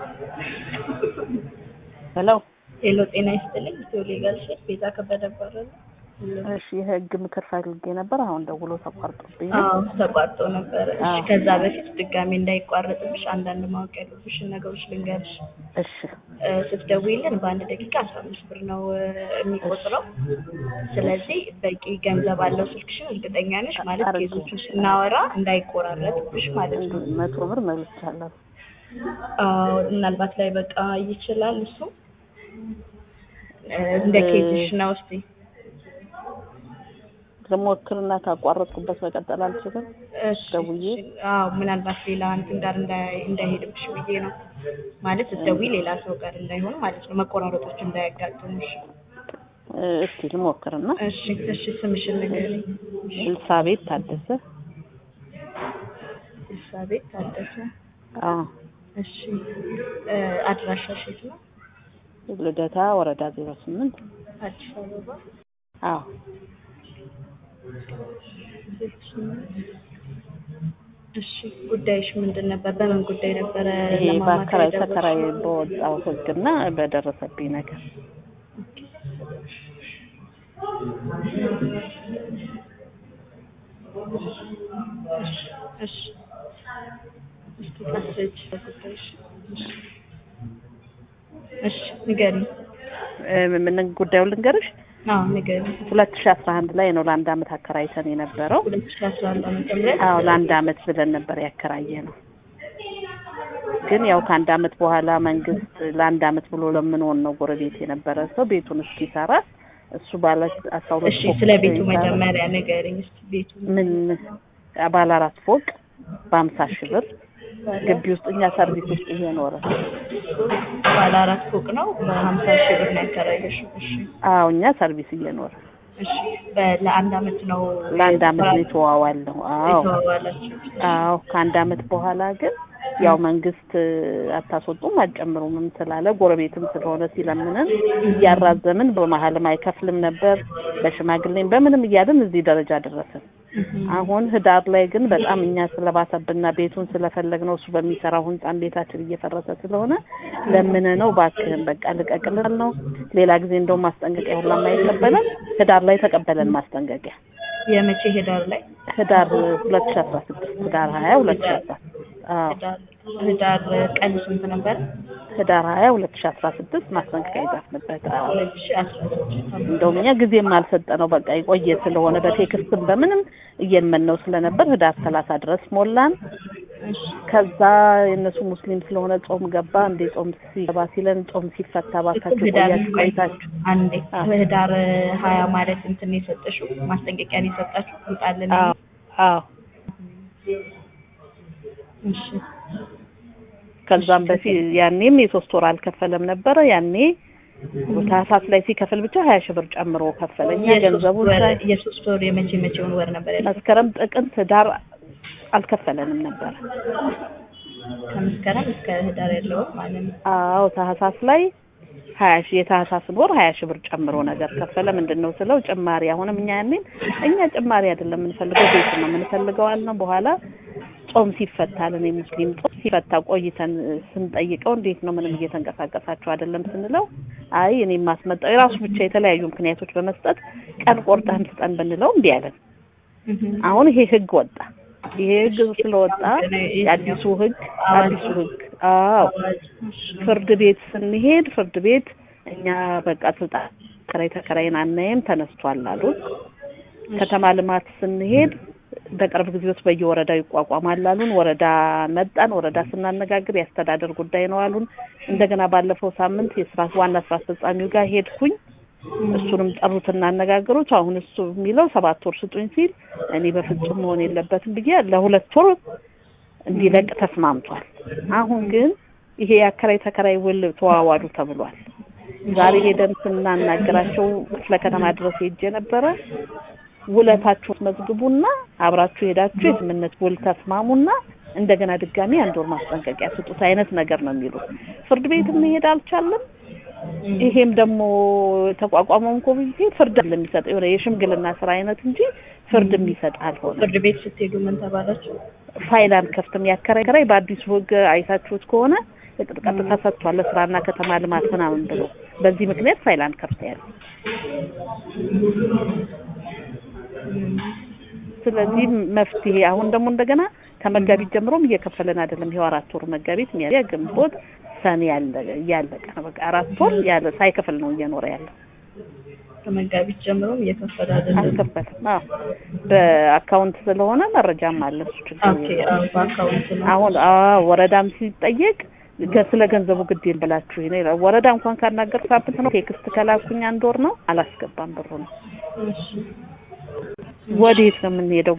ሄሎ ሄሎ ጤና ይስጥልኝ። ኢትዮ ሌጋል ሼር ቤዛ ከበደ እባላለሁ። እሺ የህግ ምክር ፈልጌ ነበር። አሁን ደውሎ ተቋርጦብኝ ነው። አዎ ተቋርጦ ነበረ። እሺ አዎ። ከዛ በፊት ድጋሜ እንዳይቋረጥብሽ አንዳንድ ማወቅ ያለብሽን ነገሮች ልንገርሽ። እሺ እ፣ ስትደውይልን በአንድ ደቂቃ አስራ አምስት ብር ነው እ፣ የሚቆጥረው። ስለዚህ በቂ ገንዘብ አለው ስልክሽን እርግጠኛ ነሽ ማለት አርግ- ኬዞችን ስናወራ እንዳይቆራረጥብሽ ማለት ነው። መቶ ብር መልቻለሁ። አዎ ምናልባት ላይ በቃ ይችላል እሱ እ፣ እንደ ኬዝሽ ነው። እስቲ ልሞክርና ካቋረጥኩበት መቀጠል አልችልም። እሺ፣ ደውዬ? እሺ። አዎ ምናልባት ሌላ እንትን ጋር እንዳይ- እንዳይሄድብሽ ብዬ ነው ማለት ስትደውይ ሌላ ሰው ጋር እንዳይሆን ማለት ነው መቆራረጦች እንዳያጋጥሙሽ። እ፣ እስቲ ልሞክርና እሺ እሺ ስምሽን ንገሪኝ። ኤልሳቤት ታደሰ። ኤልሳቤጥ ታደሰ። አዎ እሺ እ፣ አድራሻሽ የት ነው? ልደታ ወረዳ ዜሮ ስምንት አዲስ አበባ። አዎ እሺ ጉዳይሽ ምንድን ነበር? በምን ጉዳይ ነበረ? ይሄ ለማማከር በአከራይ የደወልሽው? ተከራይ በወጣው ህግና በደረሰብኝ ነገር እሺ እስኪ ታስረጅ ጉዳይሽ። እሺ ንገሪኝ። እ፣ ምን ጉዳዩን ልንገርሽ። አዎ ንገሪኝ። ሁለት ሺ አስራ አንድ ላይ ነው ለአንድ አመት አከራይተን የነበረው። ሁለት ሺህ አስራ አንድ ዓመተ ምህረት አዎ ለአንድ አመት ብለን ነበር ያከራየ ነው። ግን ያው ከአንድ አመት በኋላ መንግስት ለአንድ አመት ብሎ ለምንሆን ነው ጎረቤት የነበረ ሰው ቤቱን እስኪሰራ እሱ ባለ አስራ ሁለት እሺ ፎቅ ስለ ቤቱ ይሰራ- መጀመሪያ ንገሪኝ እስኪ ቤቱ ምን ባለ አራት ፎቅ በሀምሳ ሺህ ብር ግቢ ውስጥ እኛ ሰርቪስ ውስጥ እየኖረ ባለ አራት ፎቅ ነው በሀምሳ ሺህ ብር ነው ያከራየሽው። እሺ አዎ እኛ ሰርቪስ እየኖረ እሺ በ- ለአንድ አመት ነው ለአንድ አመት ነው የተዋዋልነው። አዎ የተዋዋላችሁ? አዎ ከአንድ አመት በኋላ ግን ያው መንግስት አታስወጡም አትጨምሩምም ስላለ ጎረቤትም ስለሆነ ሲለምንን እያራዘምን በመሀልም አይከፍልም ነበር በሽማግሌም በምንም እያልን እዚህ ደረጃ ደረስን። እህም። አሁን ህዳር ላይ ግን በጣም እኛ ስለባሰብና ቤቱን ስለፈለግነው እሱ በሚሰራው ህንጻን ቤታችን እየፈረሰ ስለሆነ ለምን ነው ባክህን በቃ ልቀቅልን ነው። ሌላ ጊዜ እንደውም ማስጠንቀቂያ ሁላ የማይቀበለን ህዳር ላይ ተቀበለን ማስጠንቀቂያ የመቼ ሄዳር ላይ ህዳር ሁለት ሺ አስራ ስድስት ህዳር ሀያ ሁለት ሺ አስራ አዎ ህዳር ህዳር ቀን ስንት ነበር? ህዳር ሀያ ሁለት ሺ አስራ ስድስት ማስጠንቀቂያ ይጻፍንበት። አዎ ሁለት ሺህ አስራ ስድስት እንደውም እኛ ጊዜም አልሰጠነው በቃ የቆየ ስለሆነ በቴክስትም በምንም እየመነው ስለነበር ህዳር ሰላሳ ድረስ ሞላን። ከዛ የእነሱ ሙስሊም ስለሆነ ጾም ገባ። እንዴ ጾም ሲገባ ሲለን ጾም ሲፈታ ባካችሁ ህዳር ቆያችሁ ቆይታችሁ አንዴ አዎ። ህዳር ሀያ ማለት እንትን ነው የሰጠሽው ማስጠንቀቂያ ነው የሰጣችሁ ውጣልን። አዎ አዎ እሺ ከዛም በፊት ያኔም የሶስት ወር አልከፈለም ነበረ። ያኔ ታህሳስ ላይ ሲከፍል ብቻ ሀያ ሺህ ብር ጨምሮ ከፈለኛ የሶስት ገንዘቡን ወር ሳይ የሶስት ወር የመቼ መቼውን ወር ነበር ያለው? መስከረም፣ ጥቅምት፣ ህዳር አልከፈለንም ነበረ። ከመስከረም እስከ ህዳር ያለው ማለት ነው። አዎ ታህሳስ ላይ ሀያ ሺህ የታህሳስን ወር ሀያ ሺህ ብር ጨምሮ ነገር ከፈለ። ምንድን ነው ስለው ጭማሪ አሁንም እኛ ያኔን እኛ ጭማሪ አይደለም የምንፈልገው ቤት ነው የምንፈልገው አልነው። በኋላ ጾም ሲፈታልን የሙስሊም ጾም ሲፈታ ቆይተን ስንጠይቀው እንዴት ነው ምንም እየተንቀሳቀሳችሁ አይደለም ስንለው አይ እኔ ማስመጣው የራሱ ብቻ የተለያዩ ምክንያቶች በመስጠት ቀን ቆርጠህም ስጠን ብንለው እምቢ አለን። እህም። አሁን ይሄ ህግ ወጣ። ይሄ ህግ ስለወጣ የአዲሱ ህግ አዲሱ ህግ አዎ ፍርድ ቤት ስንሄድ ፍርድ ቤት እኛ በቃ ስልጣን ተከራይ ተከራይን አናይም ተነስቷል አሉን። ከተማ ልማት ስንሄድ በቅርብ ጊዜ ውስጥ በየወረዳው ይቋቋማል አሉን። ወረዳ መጣን። ወረዳ ስናነጋግር የአስተዳደር ጉዳይ ነው አሉን። እንደገና ባለፈው ሳምንት የስራ ዋና ስራ አስፈጻሚው ጋር ሄድኩኝ። እሱንም ጠሩትና አነጋገሩት። አሁን እሱ የሚለው ሰባት ወር ስጡኝ ሲል እኔ በፍጹም መሆን የለበትም ብዬ ለሁለት ወር እንዲለቅ ተስማምቷል። አሁን ግን ይሄ የአከራይ ተከራይ ውል ተዋዋሉ ተብሏል። ዛሬ ሄደን ስናናገራቸው ክፍለ ከተማ ድረስ ሄጄ ነበረ። ውለታችሁን መዝግቡና አብራችሁ ሄዳችሁ የስምምነት ውል ተስማሙና እንደገና ድጋሚ አንድ ወር ማስጠንቀቂያ ስጡት አይነት ነገር ነው የሚሉ። ፍርድ ቤት መሄድ አልቻለም። ይሄም ደግሞ የተቋቋመውን ኮሚቴ ፍርድ የሚሰጠው የሆነ የሽምግልና ስራ አይነት እንጂ ፍርድ የሚሰጥ አልሆነ። ፍርድ ቤት ስትሄዱ ምን ተባላችሁ? ፋይል አንከፍትም። ያከራይ ከራይ በአዲሱ ሕግ አይታችሁት ከሆነ ቀጥታ ሰጥቷል ለስራና ከተማ ልማት ምናምን ብሎ በዚህ ምክንያት ፋይል አንከፍተያል። ስለዚህ መፍትሄ አሁን ደግሞ እንደገና ከመጋቢት ጀምሮም እየከፈለን አይደለም። ይኸው አራት ወር መጋቢት፣ ሚያዝያ፣ ግንቦት፣ ሰኔ ያለ እያለቀ ነው። በቃ አራት ወር ያለ ሳይከፍል ነው እየኖረ ያለው። ከመጋቢት ጀምሮም እየከፈለ አይደለም። አልከፈልም። አዎ በአካውንት ስለሆነ መረጃም አለ እሱ ችግር ኦኬ፣ አዎ በአካውንት ነው። አሁን አዎ ወረዳም ሲጠየቅ ገ- ስለ ገንዘቡ ግድ የለም ብላችሁ ነው ይላል። ወረዳ እንኳን ካናገር ሳምንት ነው ቴክስት ከላኩኝ አንድ ወር ነው አላስገባም ብሩ ነው። እሺ ወዴት ነው የምንሄደው?